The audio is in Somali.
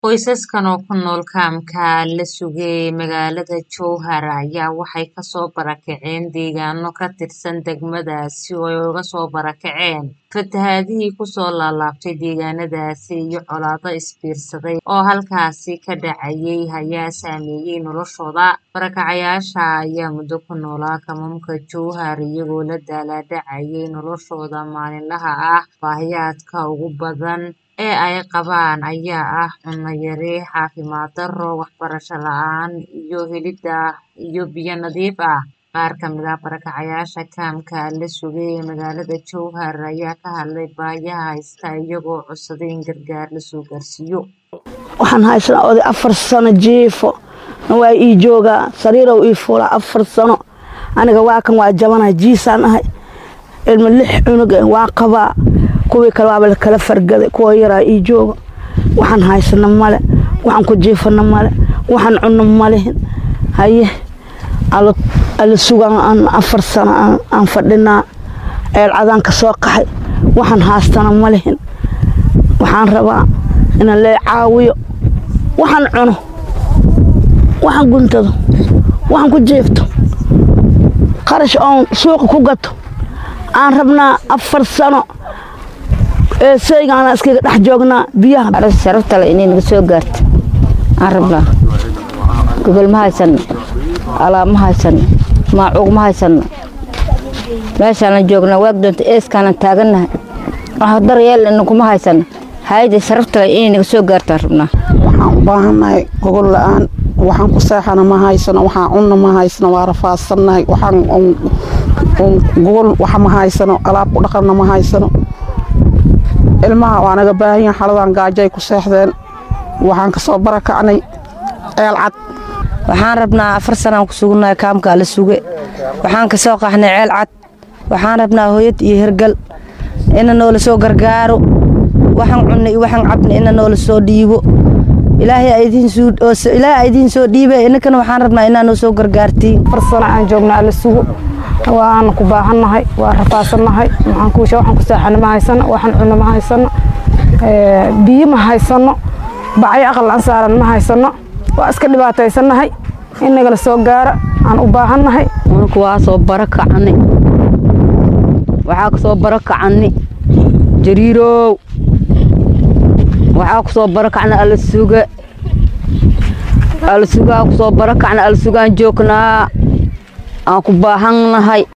Qoysaskan oo ku nool kaamka la sugay ee magaalada Jowhar ayaa waxay kasoo barakaceen deegaano ka tirsan degmadaasi oo ay uga soo barakaceen fatahaadihii kusoo laalaabtay deegaanadaasi iyo colaado isbiirsaday oo halkaasi ka dhacayay ayaa saameeyay noloshooda. Barakacayaasha ayaa muddo ku noolaa kaamamka Jowhar iyagoo la daalaa dhacayay noloshooda maalinlaha ah. Baahiyaadka ugu badan ee ay qabaan ayaa ah cunno yari, caafimaad darro, waxbarasho la'aan iyo helidda ilo biyo nadiif ah. Qaar ka mid ah barakacayaasha kaamka la sugay ee magaalada Jowhar ayaa ka hadlay baahiyaha haysta iyagoo codsaday in gargaar la soo gaarsiiyo. Waxaan haysanaa oday afar sano jiifo waa ii joogaa sariirow ii fuulaa afar sano aniga waa kan waa jabanahay jiisaan ahay ilma lix cunug eh waa qabaa kuwii kale waaba kala fargaday kuwa yaraa ii jooga waxaan haysana male waxaan ku jiifana male waxaan cunno malihin haye ala sugaan afar sano aan fadhinaa eelcadaan ka soo qaxay waxaan haastana malihin waxaan rabaa inaan lee caawiyo waxaan cuno waxaan guntado waxaan ku jiifto qarash oon suuqa ku gato aan rabnaa afar sano ee saygaana iskaga dhex joognaa biyaha sharaftale inay naga soo gaarto aan rabnaa gogol ma haysano alaab ma haysano maacuuq ma haysano meeshaanan joognaa waag doonta eeskaanan taagannahay wax daryeel inkuma haysano hayada sharaftale inay naga soo gaarto aan rabnaa waxaan u baahannahay gogol la'aan waxaan ku seexana ma haysano waxaan cunna ma haysano waa rafaadsannahay waxaan gogol wax ma haysano alaab ku dhaqanna ma haysano ilmaha waa naga baahan yahan xaladan gaajay ku seexdeen waxaan ka soo barakacnay ceel cad waxaan rabnaa afar sanaan ku sugunnahay kaamkaa la suge waxaan ka soo qaxnay ceel cad waxaan rabnaa hooyad iyo hergal ina noola soo gargaaro waxaan cunna iyo waxaan cabna ina noola soo dhiibo ilaahay idiin soo dhiibe inankana waxaan rabnaa inaa noo soo gargaartiin afar sano aan joognaa la sugo waan ku baahannahay waa rafaasannahay waxaan ku seexana ma haysano waxaan cunno ma haysano biyo ma haysano bacyo aqal aan saaran ma haysano waa iska dhibaataysannahay in nagala soo gaara aan u baahannahay unku waa soo barakacni waxaa ka soo barakacni jariirow waxaa ku soo barakacna ala suga ala sugaa ku soo barakacna ala sugaan joognaa aan ku baahannahay